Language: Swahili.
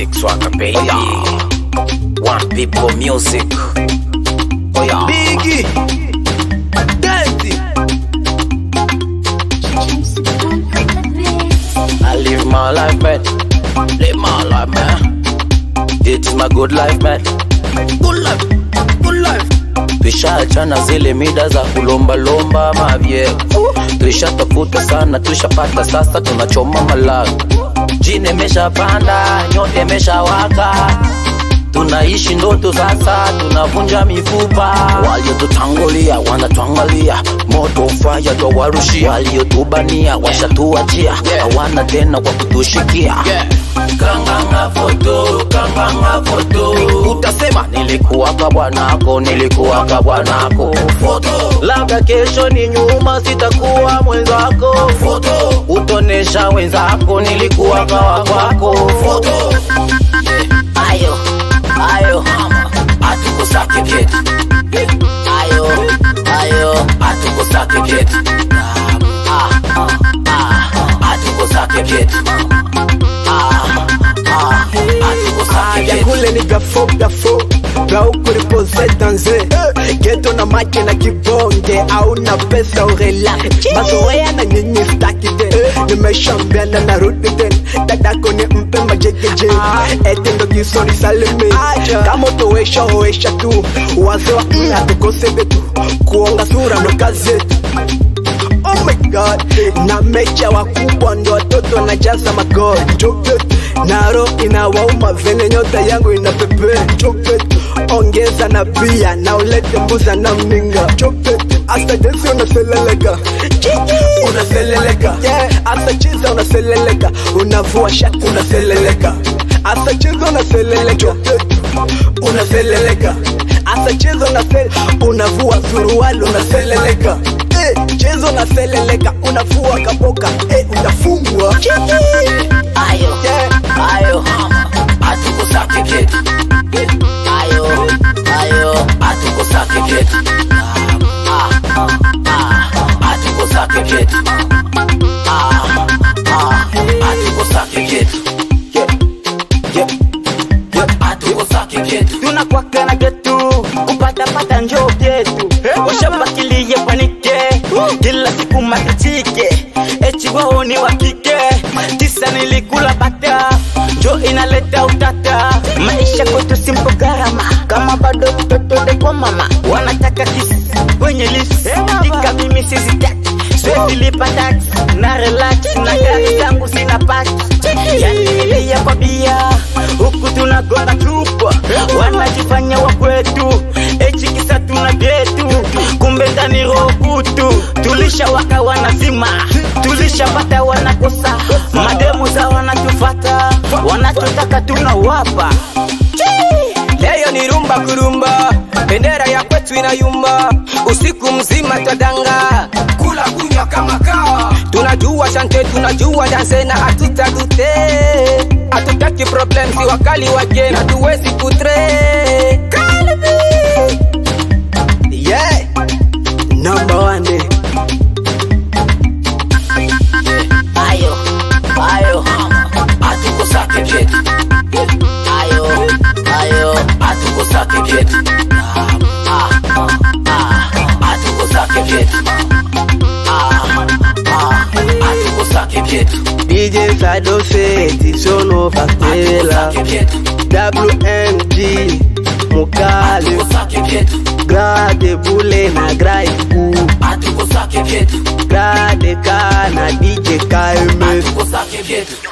Classic swagger baby. One people music. Oh yeah. Biggie, Denti, I live my life, man. Live my life, man. It is my good life, man. Good life, good life. Tushachana zile mida za kulombalomba mavye, tushatafuta sana, tushapata sasa, tunachoma malago. Jini imeshapanda, nyote imeshawaka, tunaishi ndoto sasa, tunavunja mifupa. Waliotutangulia wanatuangalia, moto faya twawarushia, waliotubania washatuachia, hawana tena kwa kutushikia. Kanganga foto, kanganga foto, utasema nilikuwaka bwanako, nilikuwaka bwanako. Foto, labda kesho ni nyuma, sitakuwa mwenzako. Foto, utonesha wenzako, nilikuwaka wakwako. Foto, ayo ayo atukusake kitu ayo ayo atukusake kitu Ah, ah, ah, atukusake kitu Ah, ah, atukusake ya kitu kule ni gafo gafo ga huku ripoze danze geto na make na kibonge au na pesa urela mazoea na nyinyi staki ten nimeshambiana na rudi ten dadako ni mpe majegeje ete ndo kisori saleme kama utowesha owesha tu wazewa mm, hatukose betu kuonga sura ndo kazi yetu Oh my god na mecha wakubwa ndo watoto wanajaza magoli Chocolate. naro inawauma vene nyota yangu inapepe Chocolate. ongeza na bia na ulete mbuza na mninga Chocolate. hasta jinsi unaseleleka unaseleleka yeah. hasta chiza unaseleleka unavua shati unaseleleka hasta chiza unaseleleka Chocolate. unaseleleka hasta chiza unasel unavua suruali unaseleleka Eh, chezo unaseleleka unavua kaboka eh, unafungwa ayo Yeah. ayo atukusake kitu ayo ayo atukusake kitu Ah, ah, ah, atukusake kitu Ah, ah, atukusake kitu Yeah, yeah, yeah. atukusake kitu tunakwaka na getu kupatapata njo vyetu washabakilie panike kila siku matitike echiwao ni wa kike tisa nilikula bata njo inaleta utata maisha kwetu simpo gharama kama bado mtoto dekwa mama wanataka kisi kwenye list ika mimi sizitaki swetilipa tax na relax na gari zangu sina paki yani nilia kwa bia huku tunagonga chupa wanajifanya wa kwetu echikisa tuna getu kumbe ndani rokutu tulishawaka wanazima tulishapata wanakosa mademu za wanatufata wanachotaka tunawapa Leo ni rumba kurumba, bendera ya kwetu inayumba, usiku mzima twadanga, kula kunywa kama kawa. Tunajua shante, tunajua danse na hatutagute, hatutaki problem, si wakali wageni, hatuwezi kutre Kalbi. Yeah. Number one day. ayo ayo atukusake kitu ayo ayo atukusake kitu Ah, ah, ah, atukusake kitu Ah, ah, atukusake kitu DJ Sadose, Tisono Factela, atukusake kitu WMG, Mukali, atukusake kitu Grade Bule na Graiku, atukusake kitu Grade Ka na DJ KMS. atukusake kitu